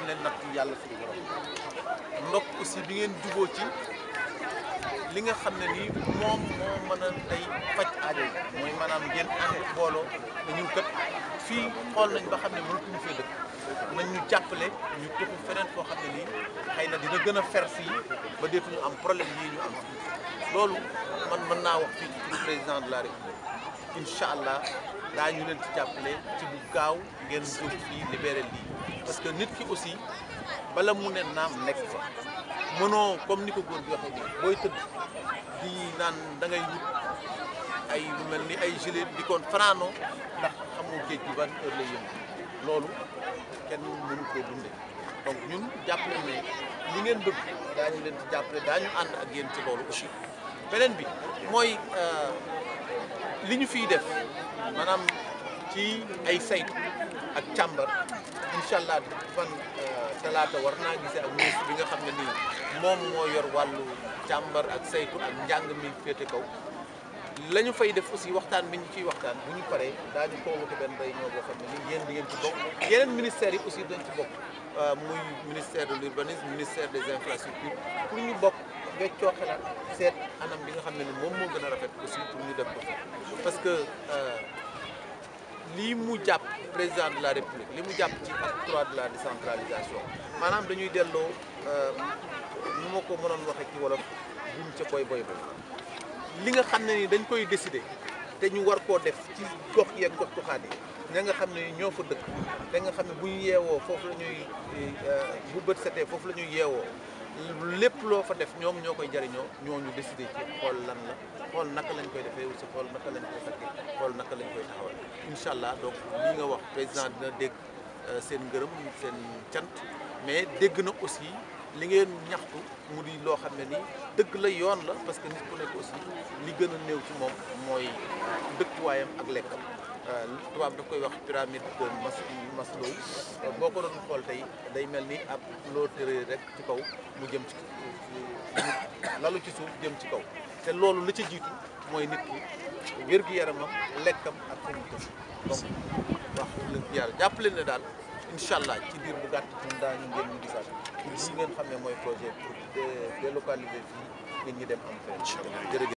ne natt yàlla suñu borom ndok aussi bi ngeen juboo ci li nga xam ne nii moom moo mën a tey faj aajo yi mooy maanaam ngeen ànd booloo te ñun kat fii xool nañ ba xam ne mënatuñu fee dëkk nañ ñu jàppale ñu tuxu feneen foo xam ne nii xëy na dina gën a fer fii ba deetuñu am problème yii ñu am loolu man mën naa wax fii ci président de la république incha allah daañu leen ci jàppale ci bu gaaw ngeen jóg fii libéré lii parce que nit ki aussi bala mu ne naam nekk fa mënoo comme ni ko góor bi waxee nii booy tëdd di naan da ngay wut ay lu mel ni ay gilet di koon fanaanoo ndax xamoo géej gi ban heure lay yëngu loolu kenn mënu koo dundee donc ñun jàpp nañ ne li ngeen bëgg daañu leen ci jàppale daañu ànd ak yéen ci loolu aussi beneen bi mooy li ñu fiy def maanaam ci ay saytu ak càmbar incha allah fan talaata war naa gisee ak ministre bi nga xam ne nii moom moo yor wàllu càmbar ak saytu ak njàng mi féete kaw la ñu fay def aussi waxtaan bi ñu ciy waxtaan bu ñu paree daañu convoqué benn réunion boo xam ne nii yéen di ngeen ci bokk yeneen ministères yi aussi dañ ci bokk muy ministère de l'urbanisme ministère des infrastructures pour ñu bokk weccoo xalaat seet anam bi nga xam ne ni moom moo gën a rafet aussi pour ñu def ko parce que lii mu jàpp président de la république li mu jàpp ci acte trois de la décentralisation maanaam dañuy delloo nu ma ko mënoon waxee ci wolof buñ ca boy boy boy li nga xam ne ni dañ koy décider te ñu war koo def ci gox yeeg gox goxaat yi ña nga xam ne ñoo fa dëkk te nga xam ne bu ñu yeewoo foofu la ñuy bu bët setee foofu la ñuy yeewoo lépp loo fa def ñoom ñoo koy jariñoo ñooñu décider ci xool lan la xool naka lañ koy defee aussi xool naka lañ koy sakkee xool naka lañ koy taxawal incha allah donc lii nga wax président dina dégg seen ngërëm seen cant mais dégg na aussi li ngeen ñaxtu mu di loo xam ne nii dëgg la yoon la parce que nit ku nekk aussi li gën a néew ci moom mooy dëkkuwaayam ak lekkam tubaab daf koy wax pyramide de Maslow boo ko doon xool tey day mel ni ab loo tëree rek ci kaw mu jëm ci lalu ci suuf jëm ci kaw te loolu la ca jiitu mooy nit ki wér-gu-yaramam lekkam ak fu mu tëdd donc wax dëgg yàlla jàpp leen ne daal incha allah ci diir bu gàtt ñun daañu ngeen ñu gisaat pour lii ngeen xam ne mooy projet pour délocaliser fii nit ñi dem am fenn jërëjëf